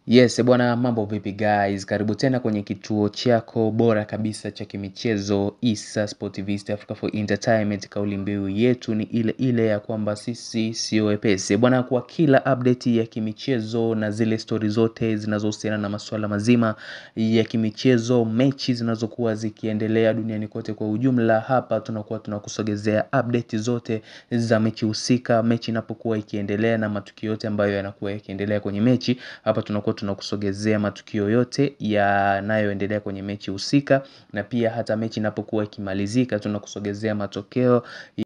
Yes, bwana mambo vipi guys, karibu tena kwenye kituo chako bora kabisa cha kimichezo Issa Sportivist Africa for Entertainment. Kauli mbiu yetu ni ile ile ya kwamba sisi sio wepesi bwana, kwa kila update ya kimichezo na zile stori zote zinazohusiana na masuala mazima ya kimichezo, mechi zinazokuwa zikiendelea duniani kote kwa ujumla, hapa tunakuwa tunakusogezea update zote za mechi husika, mechi inapokuwa ikiendelea na matukio yote ambayo yanakuwa yakiendelea kwenye mechi, hapa tunakuwa tunakusogezea matukio yote yanayoendelea kwenye mechi husika, na pia hata mechi inapokuwa ikimalizika tunakusogezea matokeo